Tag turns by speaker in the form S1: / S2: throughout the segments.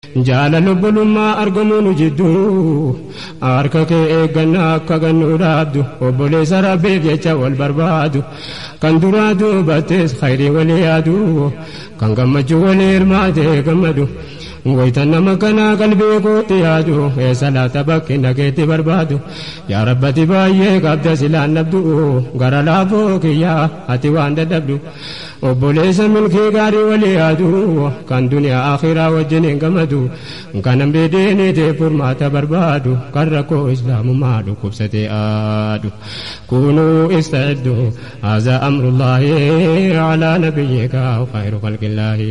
S1: jaalala obbolummaa argamuun jidduu harka kee eeggannaa akka gannu dhaabdu obboleessa rabbiif jecha wal barbaadu kan duraa duubattees khayrii walii yaadu kan gammachuu walii hirmaatee gammadu waytan nama kanaa qalbii kootti yaadu eessa laata bakki nageetti barbaadu yaa rabbati baay'ee qabda silaan dhabdu gara laafoo kiyyaa ati waan dadhabdu obboleessa milkii gaarii walii yaadu kan duniyaa akhiraa wajjin hin gammadu kan hambee deeniitee furmaata barbaadu kan rakkoo islaamummaa dhukkubsatee aadu kunuu ista'iddu haza amrullaahi alaa nabiyyika khayru khalqillaahi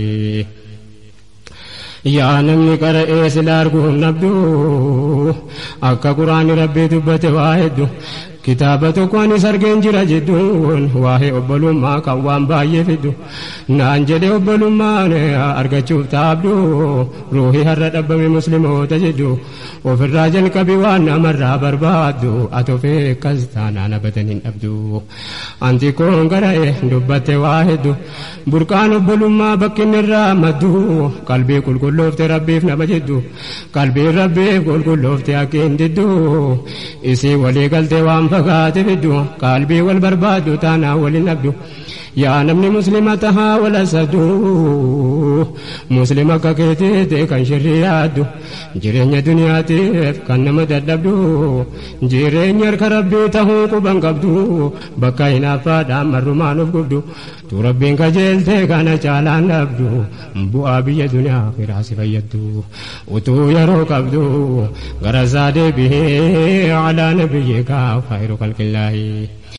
S1: yaa namni qara'ee sila arguun nabdu akka quraani rabbii dubbate waa hedduu kitaaba tokkoon argeen jira jedhuun waa'ee obbolummaa kan waan baay'ee fiddu naan jedhe obbolummaan argachuuf taabdu ruuhii har'a dhabbame musliimoota jedhu ofirraa jalqabi waan namarraa barbaaddu atofee akkas taanaan abatan hin dhabdu anti koon gara'e dubbatte waa heddu burqaan obbolummaa bakkinni irraa maddu qalbii qulqulloofte rabbiif nama jedhu qalbiin rabbiif qulqulloofte akkiin diddu isii walii galtee waan fagaate fiddu qalbii wal barbaaddu taanaa waliin dhabdu yaa namni muslima tahaa wala sadu muslima akka keetiite kan shirrii yaaddu jireenya duniyaatiif kan nama dadhabdu jireenya harka rabbii tahuu quban qabdu bakka hinaaffaadhaan marrumaan of gubdu tu rabbiin kajeelte kana caalaan dhabdu bu'aa biyya duniyaa akhiraa si fayyaddu utuu yeroo qabdu gara isaa deebihee alaa nabiyyika khayru khalqillaahi